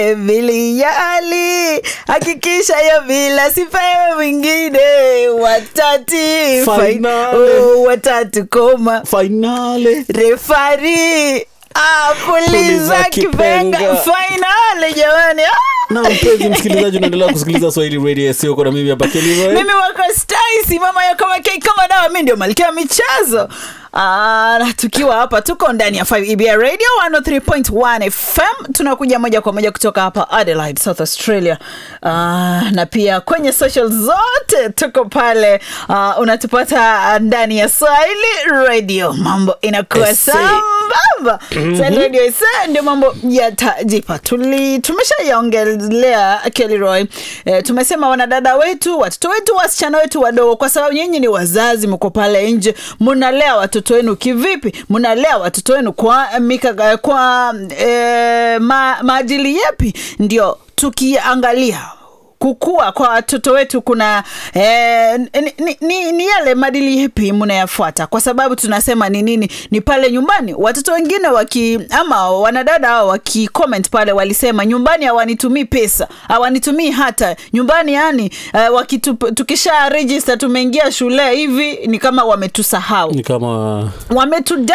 vilijali hakikisha hiyo bila sipewe mwingine watati Finale. oh, watatu koma fainale refari ah, puliza Puliza kipenga kipenga. fainali jamani ah! na mpenzi msikilizaji unaendelea kusikiliza swahili radio sio kuna mimi hapa Kelly Roy. mimi wako staisi mama yo kama kei kama dawa mi ndio malkia wa michezo Ah, na tukiwa hapa tuko ndani ya 5 EBA radio 103.1 fm tunakuja moja kwa moja kutoka hapa adelaide south australia Ah, na pia kwenye social zote tuko pale Ah, unatupata ndani ya swahili radio mambo inakuwa Ese. sambamba Swahili radio ise ndio mambo yatajipa tuli tumeshaiongelea Kelly e, tumesema wanadada wetu watoto wetu wasichana wetu wadogo kwa sababu nyinyi ni wazazi mko pale nje mnalea watoto wenu kivipi mnalea watoto wenu kwa mika, kwa e, ma, maadili yepi ndio tukiangalia kukua kwa watoto wetu kuna eh, ni, ni, ni, ni yale madili yepi mnayafuata kwa sababu tunasema ni nini ni pale nyumbani watoto wengine waki ama wanadada hao waki comment pale walisema nyumbani hawanitumii pesa hawanitumii hata nyumbani yani eh, wakitu, tukisha register tumeingia shule hivi ni kama wametusahau ni kama wametu